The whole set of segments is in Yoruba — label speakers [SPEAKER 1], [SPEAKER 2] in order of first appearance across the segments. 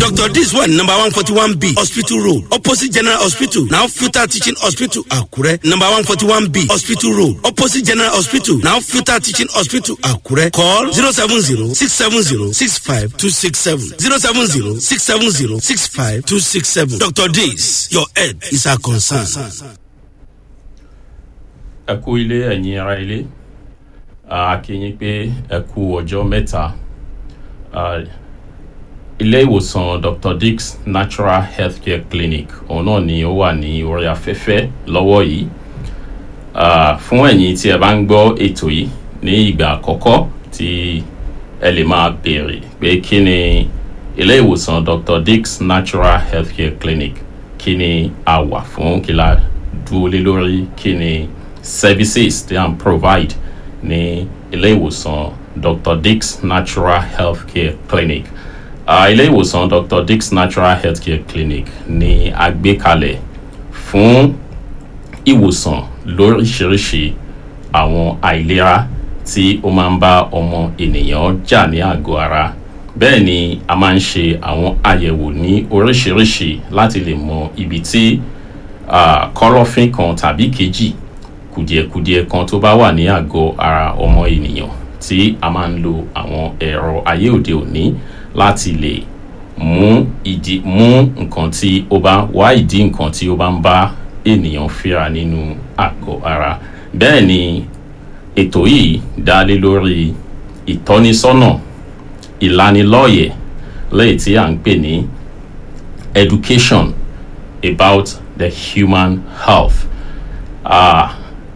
[SPEAKER 1] dr dis one number one forty one b hospital road opposite general hospital now filter teaching hospital akure number one forty one b hospital road opposite general hospital now filter teaching hospital akure call zero seven zero six seven zero six five two six seven zero seven zero six seven zero six five two six seven dr dis your head is our concern.
[SPEAKER 2] ẹ kú ilé ẹ̀yin ara ilé a kí yín pé ẹ kú ọjọ́ mẹ́ta Ah, ilé ìwòsàn dr dix natural healthcare clinic òun náà ni ó wà ní orí afẹ́fẹ́ lọ́wọ́ yìí Ah, fún ẹ̀yin tí ẹ bá ń gbọ́ ètò yìí ní ìgbà àkọ́kọ́ tí ẹ lè máa béèrè pé kí ni ilé ìwòsàn dr dix natural healthcare clinic kí ni a wà fún kí la dúró lé lórí kí ni services tí à ń provide ní ilé ìwòsàn dr dix natural healthcare clinic uh, ilé ìwòsàn dr dix natural healthcare clinic ni a gbé kalẹ̀ fún ìwòsàn lóríṣiríṣi àwọn àìlera tí ó máa ń bá ọmọ ènìyàn jà ní àgọ́ ara bẹ́ẹ̀ ni a máa ń ṣe àwọn àyẹ̀wò ní oríṣiríṣi láti lè mọ ibi tí ah, kọ́lọ́fín kan tàbí kejì kùdìẹ̀kudiẹ kan tó bá wà ní àgọ́ ara ọmọ ènìyàn tí a máa ń lo àwọn ẹ̀rọ ayé òde òní láti lè mú ìdí mú nǹkan tí ó bá wá ìdí nǹkan tí ó bá ń bá ènìyàn fíra nínú àgọ́ ara bẹ́ẹ̀ ni ètò yìí dá lé lórí ìtọ́nisọ́nà ìlanilọ́yẹ̀ lẹ́yìn tí à ń pè ní education about the human health. Ah,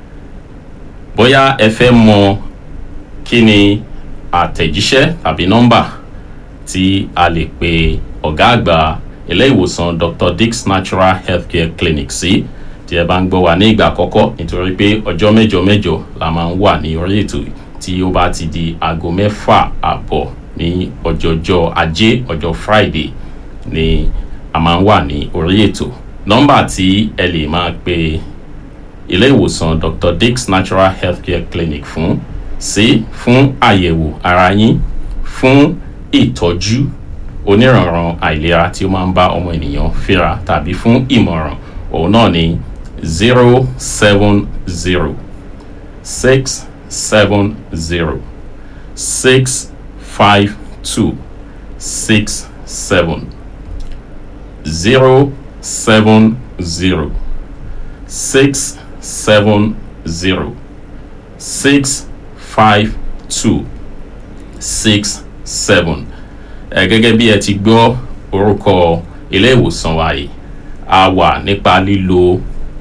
[SPEAKER 2] bóyá ẹ fẹ́ mọ kí ni àtẹ̀jíṣẹ́ tàbí nọ́mbà tí a lè pe ọ̀gá àgbà ilé ìwòsàn dr dix natural healthcare clinic sí tí ẹ bá ń gbọ́ wa ní ìgbà àkọ́kọ́ nítorí pé ọjọ́ mẹ́jọ mẹ́jọ la máa ń wà ní orí ètò tí ó bá ti di aago mẹ́fà àbọ̀ ní ọjọ́jọ́ ajé ọjọ́ friday ni a máa ń wà ní orí ètò nọ́mbà tí ẹ lè máa pe ilé ìwòsàn dr dix natural healthcare clinic fún sí fún àyẹ̀wò ara yín fún ìtọ́jú oníranran àìlera tí ó máa ń bá ọmọ ènìyàn fíra tàbí fún ìmọ̀ràn òun náà ni zero seven zero six seven zero six five two six seven zero seven zero six seven zero six five two six seven ẹ gẹ́gẹ́ bí ẹ ti gbọ́ orúkọ ilé ìwòsàn wa yìí a wà nípa lílo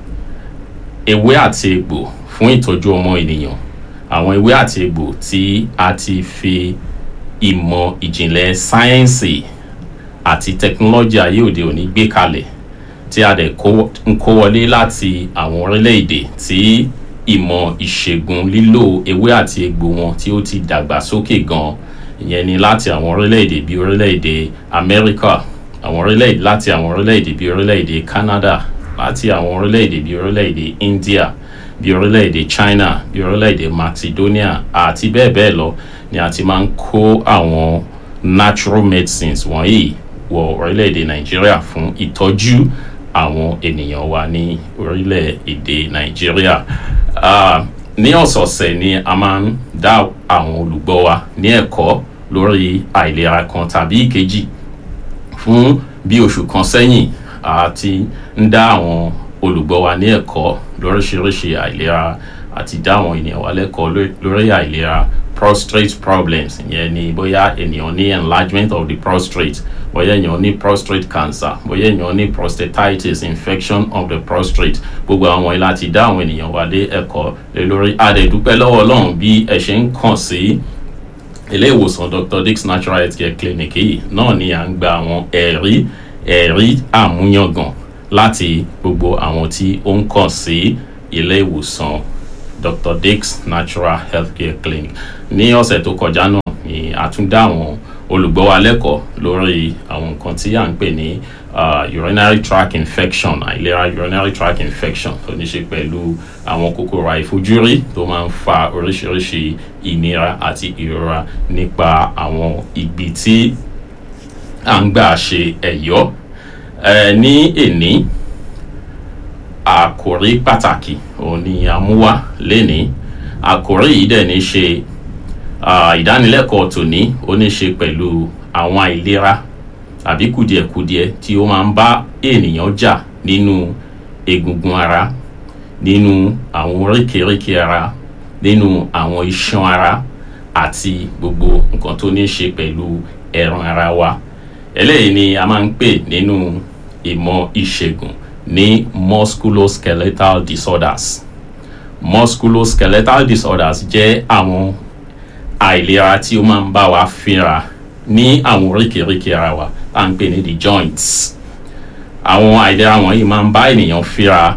[SPEAKER 2] ewé àti egbò fún ìtọ́jú ọmọ ènìyàn àwọn ewé àti egbò tí a ti fi ìmọ̀ ìjìnlẹ̀ sáyẹ́ǹsì àti tẹkinọ́lọ́jì ayé òde òní gbé kalẹ̀ tí a dẹ̀ kó- ń kó wọlé láti àwọn orílẹ̀-èdè tí ìmọ̀ ìṣègùn lílo ewé àti egbò wọn tí ó ti dàgbà sókè gan ìyẹn ni láti àwọn orílẹ̀-èdè bíi orílẹ̀-èdè amẹ́ríkà àwọn orílẹ̀-èdè láti àwọn orílẹ̀-èdè bíi orílẹ̀-èdè canada láti àwọn orílẹ̀-èdè bíi orílẹ̀-èdè india bíi orílẹ̀-èdè china bíi orílẹ̀-èdè macedonia àti bẹ́ẹ̀ bẹ́ẹ̀ lọ ni a ti máa ń kó àwọn natural medicines wọ̀nyí wọ orílẹ̀-èdè nàìjíríà fún ìtọ́jú àwọn ènìyàn wa ní orílẹ̀-èdè nàìjíríà Ah, ní ọ̀sọ̀ọ̀sẹ̀ ni a máa ń dá àwọn olùgbọ́ wa ní ẹ̀kọ́ lórí àìlera kan tàbí ìkejì fún bí oṣù kan sẹ́yìn a ti ń dá àwọn olùgbọ́ wa ní ẹ̀kọ́ lóríṣiríṣi àìlera àti dá àwọn ènìyàn wa lẹ́kọ̀ọ́ ló- lórí àìlera prostate problems ìyẹn ni bóyá ènìyàn ní enlargement of the prostate bóyá ènìyàn ní prostate cancer bóyá ènìyàn ní prostatitis infection of the prostate gbogbo àwọn wọ̀nyí láti dá àwọn ènìyàn wa lé ẹ̀kọ́ lé lórí adẹ̀dúpẹ́ lọ́wọ́ ọlọ́run bí ẹ ṣe ń kàn sí ilé ìwòsàn dr dix natural health care clinic yìí náà ni à ń gba àwọn ẹ̀rí ẹ̀rí àmúyangàn láti gbogbo àwọn tí ó ń kàn sí ilé ìwòsàn dr dix natural health care clinic ní ọ̀sẹ̀ tó kọjá náà ni a tún dá àwọn olùgbọ́ wa lẹ́kọ̀ọ́ lórí àwọn nǹkan tí à ń pè ní uh, urinary tract infection àìlera urinary tract infection tó ní ṣe pẹ̀lú àwọn kòkòrò àìfojúrí tó máa ń fa oríṣiríṣi ìnira àti ìrora nípa àwọn ibi tí à ń gbà ṣe ẹ̀yọ́ ẹ ní èní àkòrí pàtàkì òun ni a mú wá lénìí àkòrí yìí dẹ̀ ní ṣe ah, ìdánilẹ́kọ̀ọ́ tòní ó ní ṣe pẹ̀lú àwọn àìlera àbí kùdìẹ̀kudiẹ tí ó máa ń bá ènìyàn jà nínú egungun ara nínú àwọn oríkèéríkèé ara nínú àwọn iṣan ara àti gbogbo nǹkan tó ní ṣe pẹ̀lú ẹran ara wa eléyìí ni a máa ń pè nínú ìmọ̀ ìṣègùn ní musculoskeletal disorders musculoskeletal disorders jẹ́ àwọn àìlera tí ó máa ń bá wa fínra ní àwọn oríkèéríkèé ara wa tá à ń pè ní the joints àwọn àìlera wọ̀nyí máa ń bá ènìyàn fínra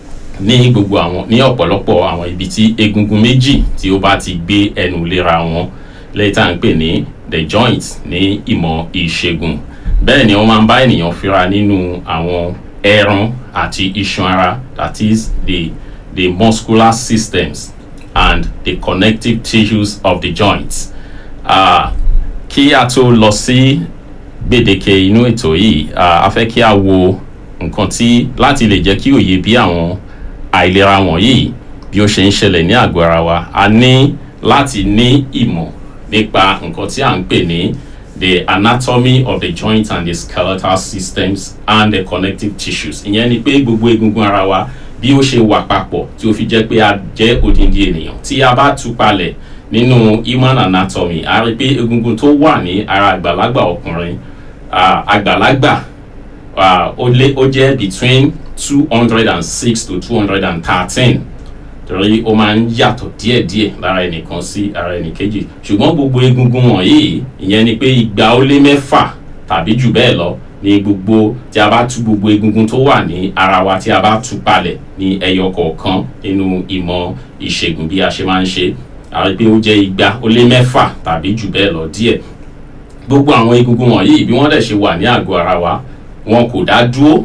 [SPEAKER 2] ní gbogbo àwọn ní ọ̀pọ̀lọpọ̀ àwọn ibi tí egungun méjì tí ó bá ti gbé ẹnu léra wọn lẹ́yìn tá à ń pè ní the joints ní ìmọ̀ ìṣègùn bẹ́ẹ̀ ni wọ́n máa ń bá ènìyàn fínra nínú àwọn ẹran àti iṣan ara that is the the muscular systems and the connective tissues of the joints. Uh, kí a tó lọ sí gbèdéke inú ètò yìí uh, a fẹ́ kí a wo nǹkan tí láti lè jẹ́ kí òye bí àwọn àìlera wọ̀nyí bí ó ṣe ń ṣẹlẹ̀ ní àgọ́ ara wa a ní láti ní ìmọ̀ nípa nǹkan tí à ń pè ní the anatomy of the joint and the skeletal systems and the connective tissues ìyẹn ni pé gbogbo egungun ara wa bí ó ṣe wà papọ̀ tí ó fi jẹ́ pé a jẹ́ odindi ènìyàn tí a bá tú palẹ̀ nínú human anatomy a rí pé egungun tó wà ní ara àgbàlagbà ọkùnrin ah, àgbàlagbà ah, ó lé ó jẹ́ between two hundred and six to two hundred and thirteen torí ó máa ń yàtọ̀ díẹ̀díẹ̀ lára ẹnìkan sí ara ẹnìkejì ṣùgbọ́n gbogbo egungun wọ̀nyí ìyẹn ni pé igba ó lé mẹ́fà tàbí jù bẹ́ẹ̀ lọ ní gbogbo tí a bá tú gbogbo egungun tó wà ní ara wa tí a bá tú palẹ̀ ní ẹyọ kọ̀ọ̀kan nínú ìmọ̀ ìṣègùn bí a ṣe máa ń ṣe a rí pé ó jẹ́ igba ó lé mẹ́fà tàbí jù bẹ́ẹ̀ lọ díẹ̀ gbogbo àwọn egungun wọ̀nyí bí wọ́n dẹ̀ ṣe wà ní àgọ́ ara wa wọn kò dá dúró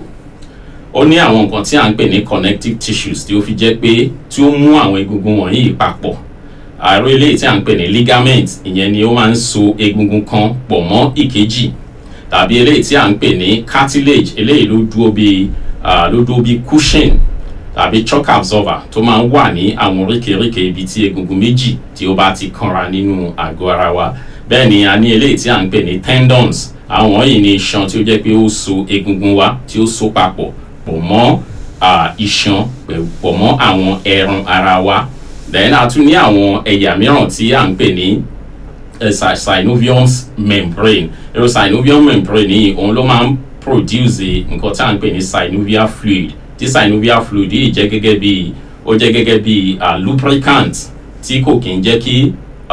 [SPEAKER 2] ó ní àwọn nǹkan tí à ń pè ní connective tissues tí ó fi jẹ́ pé tí ó mú àwọn egungun wọ̀nyí papọ̀ àrò eléyìí tí à ń pè ní ligament ìyẹn ni ó máa ń so egungun kan pọ̀ mọ́ ìkejì tàbí eléyìí tí à ń pè ní cartilage eléyìí ló dúró bí ló dúró bí cushion tàbí shock absorber tó máa ń wà ní àwọn oríkèéríkèé ibi tí egungun méjì tí ó bá ti kanra nínú àgọ́ ara wa bẹ́ẹ̀ ni a ní eléyìí tí à ń pè ní tendons àwọn yìí ní iṣan tí ó jẹ́ pé ó so egungun wa tí ó so papọ̀ pọ̀ mọ́ iṣan pọ̀ mọ́ àwọn ẹran ara wa then a tún ní àwọn ẹ̀yà mìíràn tí à ń pè ní synovium membrane èrò synovium membrane yìí òun ló máa ń produce nǹkan tí à ń pè ní synovial fluid tí synovial fluid yìí jẹ́ gẹ́gẹ́ bí ó jẹ́ gẹ́gẹ́ bí lubricant tí kò kí ń jẹ́ kí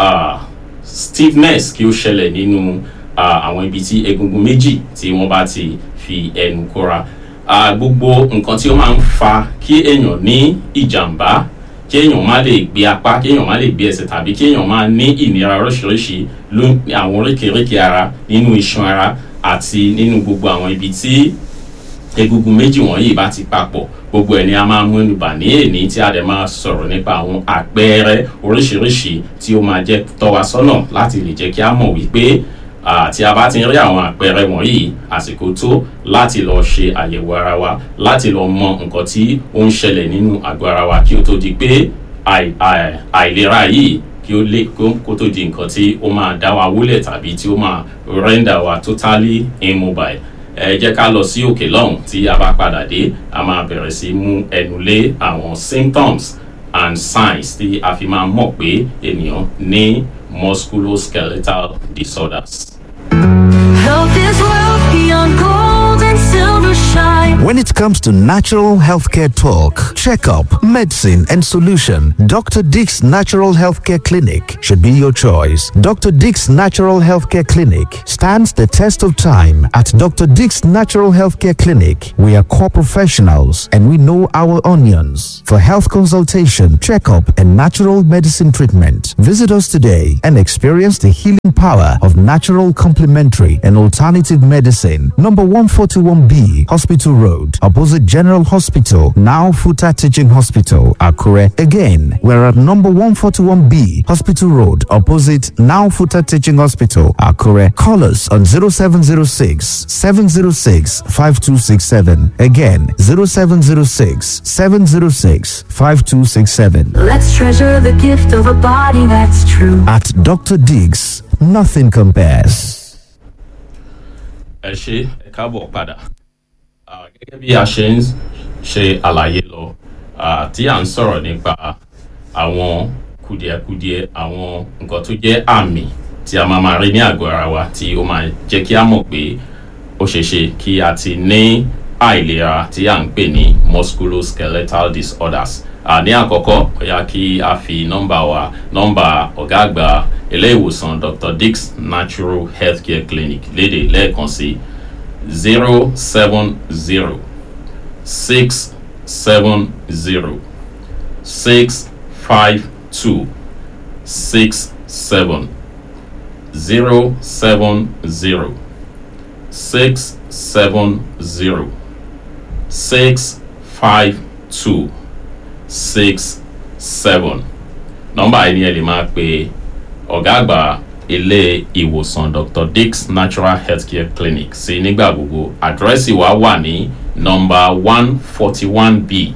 [SPEAKER 2] stiffness kí ó ṣẹlẹ̀ nínú àwọn ibi tí egungun méjì tí wọ́n bá ti fi ẹnu kóra gbogbo nǹkan tí ó máa ń fa kí èèyàn ní ìjàmbá kí èèyàn má lè gbé apá kí èèyàn má lè gbé ẹsẹ̀ tàbí kí èèyàn máa ní ìnira oríṣiríṣi ló àwọn oríkèéríkèé ara nínú iṣan ara àti nínú gbogbo àwọn ibi tí egungun méjì wọ̀nyí bá ti papọ̀ gbogbo ẹ̀ ni a máa múnú bà ní èní tí a dẹ̀ máa sọ̀rọ̀ nípa àwọn àpẹẹrẹ oríṣiríṣi tí ó máa jẹ́ tọ́ wa sọ́nà láti lè jẹ́ kí a mọ̀ wípé tí a bá ti rí àwọn àpẹẹrẹ wọ̀nyí àsìkò tó láti lọ ṣe àyẹ̀wò ara wa láti lọ mọ nǹkan tí ó ń ṣẹlẹ̀ nínú àgọ́ ara wa kí ó tó di pé àìlera yìí kí ó lè kó tó di nǹkan tí ó máa dá wa wúlẹ̀ tàbí tí ó máa render wa totally immobile ẹ jẹ́ ká lọ sí òkè lọ́hùn tí a bá padà dé a máa bẹ̀rẹ̀ sí mú ẹnu lé àwọn symptoms and signs tí a fi máa mọ̀ pé ènìyàn ní musculoskeletal disorders.
[SPEAKER 3] Health is wealth beyond gold and silver shine.
[SPEAKER 4] When it comes to natural healthcare talk, checkup, medicine, and solution, Dr. Dick's Natural Healthcare Clinic should be your choice. Dr. Dick's Natural Healthcare Clinic stands the test of time. At Dr. Dick's Natural Healthcare Clinic, we are core professionals and we know our onions. For health consultation, checkup, and natural medicine treatment, visit us today and experience the healing power of natural complementary and alternative medicine. Number 141B, Hospital Road, opposite General Hospital, now Futa Teaching Hospital, Akure. Again, we're at number 141B, Hospital Road, opposite now Futa Teaching Hospital, Akure. Call us on 0706 706 5267. Again, 0706 706 5267.
[SPEAKER 3] Let's treasure the gift of a body that's true.
[SPEAKER 4] At Dr. Diggs, nothing compares.
[SPEAKER 2] ẹ ṣe ẹ káàbọ̀ padà Ah, gẹ́gẹ́ bí a ṣe ń ṣe àlàyé lọ ah, tí à ń sọ̀rọ̀ nípa àwọn kùdìẹ̀kudiẹ àwọn nǹkan tó jẹ́ àmì tí a máa máa rí ní àgọ́ ara wa tí ó máa jẹ́ kí a mọ̀ pé ó ṣeé ṣe kí a ti ní àìlera tí à ń pè ní musculoskeletal disorders Ah, ní àkọ́kọ́ ó yá kí a fi nọ́mbà wa nọ́mbà ọ̀gá àgbà ilé ìwòsàn dr dix natural healthcare clinic léde lẹ́ẹ̀kan sí zero seven zero six seven zero six five two six seven zero seven zero six seven zero six five two six seven nọ́mbà yìí ni ẹ lè máa pe ọ̀gá àgbà ilé ìwòsàn dr dix natural healthcare clinic sí nígbà gbogbo àdírẹ́sì wa wà ní nọ́mbà one forty one b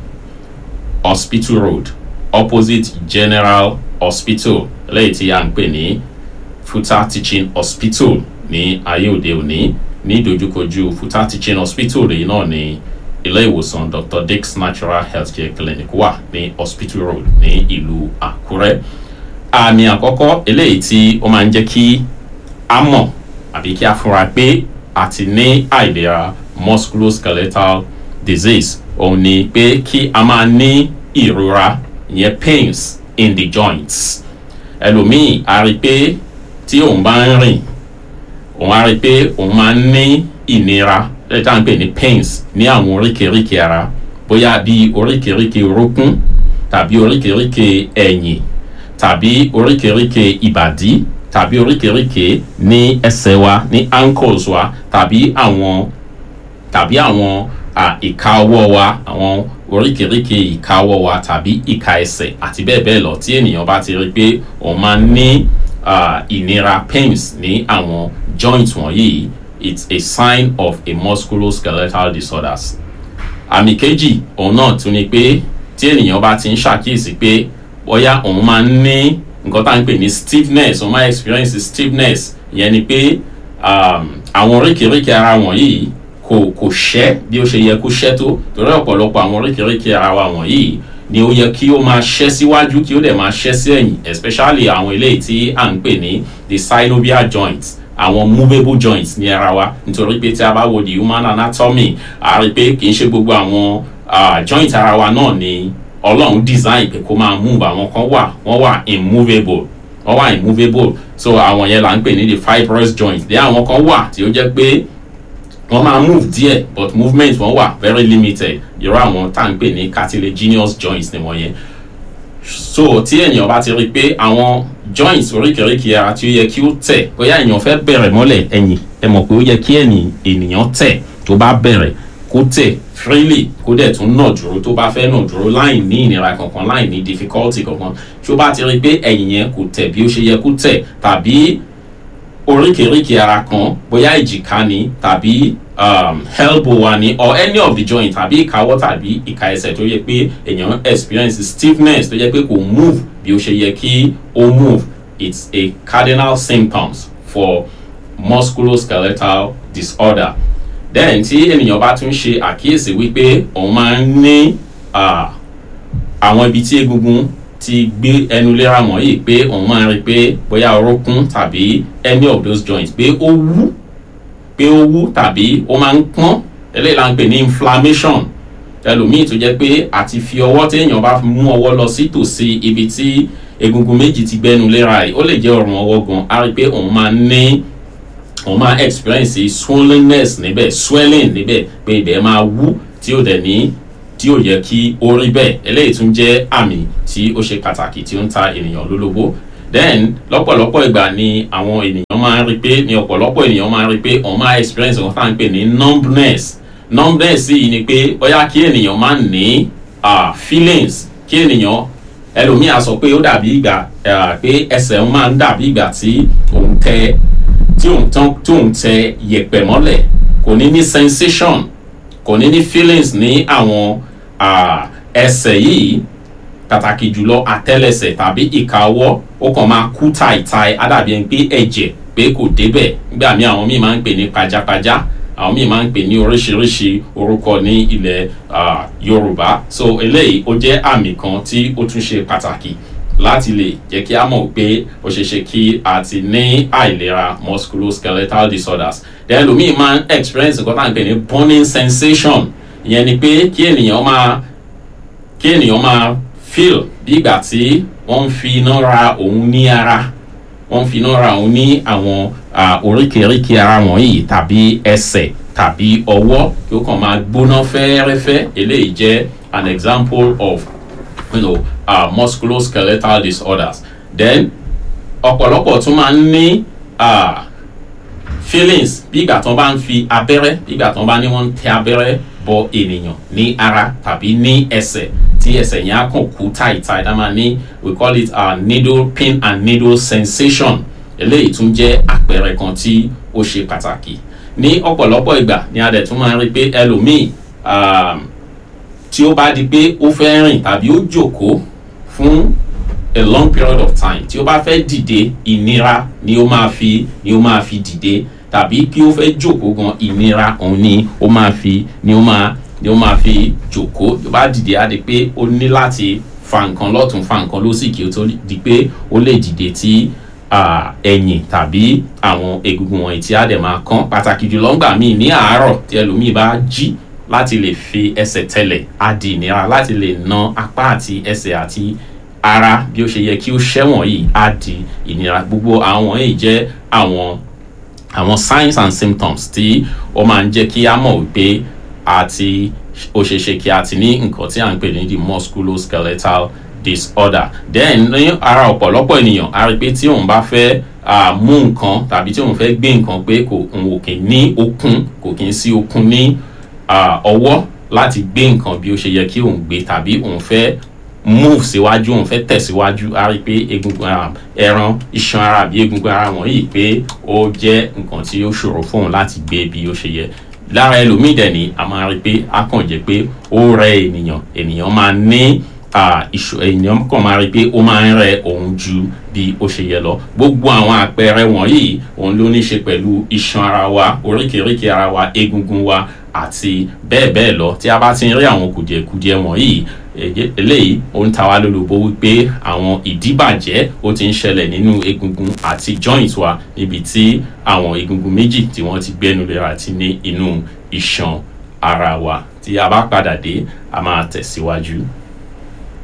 [SPEAKER 2] hospital road opposite general hospital lẹ́yìn tí a ń pè ní futa teaching hospital ní ayé òde òní ní ìdojúkojú futa teaching hospital yìí náà ní ilé ìwòsàn dr dix natural healthcare clinic wà ní hospital road ní ìlú àkúrẹ́ àmì àkọ́kọ́ eléyìí tí ó máa ń jẹ́ kí a mọ̀ àbí kí a fura pé a ti ní àìlera musculoskeletal disease òun ni pé kí a máa ní ìrora ìyẹn pains in the joints ẹlòmíì a rí i pé tí òun bá ń rìn òun á rí i pé òun máa ń ní ìnira lẹ́yìn tá à ń pè ní pains ní àwọn oríkèéríkèé ara bóyá bí oríkèéríkèé orókún tàbí oríkèéríkèé ẹ̀yìn tàbí oríkèéríkèé ìbàdí tàbí oríkèéríkèé ní ẹsẹ̀ wa ní ankles wa tàbí àwọn tàbí àwọn à, ìka ọwọ́ wa àwọn oríkèéríkèé ìka ọwọ́ wa tàbí ìka ẹsẹ̀ àti bẹ́ẹ̀ bẹ́ẹ̀ lọ tí ènìyàn bá ti rí i pé òun máa ń ní à, ìnira pains ní àwọn joints wọ̀nyí it's a sign of a musculoskeletal disorders àmì kejì òun náà tún ni pé tí ènìyàn bá ti ń ṣàkíyèsí pé bóyá òun máa ń ní nǹkan tá à ń pè ní stiffness òun máa experience stiffness ìyẹn ni pé um, àwọn oríkèéríkèé ara wọ̀nyí kò kò ṣẹ́ bí ó ṣe yẹ kó ṣẹ́ tó torí ọ̀pọ̀lọpọ̀ àwọn oríkèéríkèé ara wa wọ̀nyí ni ó yẹ kí ó máa ṣẹ́ síwájú kí ó dẹ̀ máa ṣẹ́ sí ẹ̀yìn especially àwọn eléyìí tí à ń pè ní the synovial joints àwọn movable joints ní ara wa nítorí pé tí a bá wo the human anatomy a rí i pé kì í ṣe gbogbo àwọn uh, joint ara wa náà ni ọlọ́run design pé kó máa move àwọn kan wà wọ́n wà immovable wọ́n wà immovable so àwọn yẹn là ń pè ní the fibrous joint dé àwọn kan wà tí ó jẹ́ pé wọ́n máa move díẹ̀ but movement wọn wà very limited irú àwọn tá à ń pè ní cartilaginous joints ni wọ́n yẹn so tí ènìyàn bá ti rí i pé àwọn joints oríkèéríkèé ara tí ó yẹ kí ó tẹ̀ bóyá ènìyàn fẹ́ bẹ̀rẹ̀ mọ́lẹ̀ ẹ̀yìn ẹ mọ̀ pé ó yẹ kí ẹ̀yìn ènìyàn tẹ̀ tó bá bẹ̀rẹ̀ kó tẹ̀ freely kó dẹ̀ tún nà dúró tó bá fẹ́ nà dúró láì ní ìnira kankan láì ní difficulty kankan tí ó bá ti rí i pé ẹ̀yìn yẹn kò tẹ̀ bí ó ṣe yẹ kó tẹ̀ tàbí oríkèéríkèé ara kan bóyá ìjìká ni tàbí um, elbow wa ni or any of the joint tàbí ìkáwọ́ tàbí ìka ẹsẹ̀ tó yẹ pé èèyàn experience stiffness tó yẹ pé kò move bí ó ṣe yẹ kí ó move it's a cardinal symptoms for musculoskeletal disorder then tí ènìyàn bá tún ṣe àkíyèsí wípé òun máa ń ní ah, àwọn ibi tí egungun ti gbé ẹnu léra wọ̀nyí pé òun máa ń rí i pé bóyá orókún tàbí any of those joints pé ó wú pé ó wú tàbí ó máa ń pọ́n eléyìí la ń pè ní inflammation ẹlòmíì tó jẹ́ pé àti fi ọwọ́ téèyàn bá mú ọwọ́ lọ sí tòsí ibi tí egungun méjì ti gbẹnu léra yìí ó lè jẹ́ ọrùn ọwọ́ gan á rí i pé òun máa ń ní òun máa experience swollenness níbẹ̀ swelling níbẹ̀ pé ibẹ̀ máa wú tí ó dẹ̀ ní tí ó yẹ kí ó rí bẹ́ẹ̀ eléyìí tún jẹ́ àmì tí ó ṣe pàtàkì tí ó ń ta ènìyàn lólobó then lọ́pọ̀lọpọ̀ ìgbà ni àwọn ènìyàn máa ń rí pé ni ọ̀pọ̀lọpọ̀ ènìyàn máa ń rí pé òun máa experience nǹkan tá à ń pè ní numbness numbness yìí ni pé bóyá kí ènìyàn máa ní ah, feelings kí ènìyàn ẹlòmíì á sọ pé ó dàbí ìgbà ah, pé ẹsẹ̀ ń máa ń dàbí ìgbà tí òun tẹ tí òun tán tí òun tẹ yẹ̀pẹ̀ mọ́lẹ̀ kò ní ní sensation kò ní ní feelings ní àwọn ah, ẹsẹ̀ yìí pàtàkì jùlọ àtẹ́lẹsẹ̀ tàbí ìka ọwọ́ ó kàn máa kú tàìtàì àdàbí ẹni pé ẹ̀jẹ̀ pé kò débẹ̀ nígbà míì àwọn míì máa ń pè ní pajápajá àwọn míì máa ń pè ní oríṣiríṣi orúkọ ní ilẹ̀ ah, Yorùbá so eléyìí ó jẹ́ àmì kan tí ó tún ṣe pàtàkì láti lè jẹ́ kí a mọ̀ pé ó ṣeé ṣe kí a ti ní àìlera musculoskeletal disorders then lómi máa ń experience nǹkan tá à ń pè ní burning sensation ìyẹn ni pé kí ènìyàn máa kí ènìyàn máa feel bí ìgbà tí wọ́n ń fi iná ra òun ní ara wọ́n ń fi iná ra òun ní àwọn ah, oríkèéríkèé ara wọ̀nyí tàbí ẹsẹ̀ tàbí ọwọ́ kí ó kàn máa gbóná fẹ́ẹ́rẹ́fẹ́ eléyìí jẹ́ an example of you know, uh, musculoskeletal disorders then ọ̀pọ̀lọpọ̀ tún máa ń ní ah, feelings bí ìgbà tí wọ́n bá ń fi abẹ́rẹ́ bí ìgbà tí wọ́n bá ní wọ́n ń tẹ abẹ́rẹ́ bọ ènìyàn ní ara tàbí ní ẹsẹ̀ tí ẹsẹ̀ yẹn á kàn kú táìtáì dá máa ní we call it uh, needle pin and needle sensation eléyìí tún jẹ́ àpẹẹrẹ kan tí ó ṣe pàtàkì ní ọ̀pọ̀lọpọ̀ ìgbà ni a dẹ̀ tún máa ń rí pé ẹlòmíì um, tí ó bá di pé ó fẹ́ rìn tàbí ó jókòó fún a long period of time tí ó bá fẹ́ dìde ìnira ni ó máa fi ni ó máa fi dìde tàbí kí ó fẹ́ jókòó gan ìnira òun ni ó máa fi ni ó máa ni ó máa fi jókòó tó bá dìde á di pé ó ní láti fa nǹkan lọ́tún fa nǹkan lósì kí ó tó di pé ó lè dìde tí ah, ẹ̀yìn tàbí àwọn egungun wọ̀nyí tí á dẹ̀ máa kán pàtàkì jùlọ ńgbà míì ní àárọ̀ tí ẹlòmíì bá jí láti lè fi ẹsẹ̀ tẹ̀lẹ̀ á di ìnira láti lè na apá àti ẹsẹ̀ àti ara bí ó ṣe yẹ kí ó ṣẹ́wọ̀n yìí á di ìnira gbogbo àwọn yìí jẹ́ àwọn àwọn signs and symptoms tí ó máa ń jẹ́ kí á mọ̀ wípé àti ó ṣe ṣe kí a ti ní nǹkan tí à ń pè ní the musculoskeletal disorder then ní ara ọ̀pọ̀lọpọ̀ ènìyàn a rí pé tí òun bá fẹ́ ah, mú nǹkan tàbí tí òun fẹ́ gbé nǹkan pé kò òun ò kì í ní okun kò kì í sí okun ní ah, ọwọ́ láti gbé nǹkan bí ó ṣe yẹ kí òun gbé tàbí òun fẹ́ move síwájú òun fẹ́ tẹ̀síwájú a rí pé egungun ara ẹran iṣan ara àbí egungun ara wọ̀nyí pé ó jẹ́ nǹkan tí ó ṣòro fún òun láti gbé bí ó ṣe yẹ lára ẹlòmíì dẹ̀ ni a máa rí pé a kàn jẹ́ pé ó rẹ ènìyàn ènìyàn máa ní ah, ìṣò ènìyàn kàn máa rí pé ó máa ń rẹ òun ju bí ó ṣe yẹ lọ gbogbo àwọn àpẹẹrẹ wọ̀nyí òun ló ní ṣe pẹ̀lú iṣan ara wa oríkèéríkèé ara wa egungun wa àti bẹ́ẹ̀ bẹ́ẹ̀ lọ tí a bá ti ń rí àwọn kùdìẹ̀kudiẹ wọ̀nyí èyí- eléyìí ó ń ta wá lólobó wípé àwọn ìdíbàjẹ́ ó ti ń ṣẹlẹ̀ nínú egungun àti joint wa níbi tí àwọn egungun méjì tí wọ́n ti gbẹ́nu lera àti ní inú iṣan ara wa tí a bá padà dé a máa tẹ̀síwájú.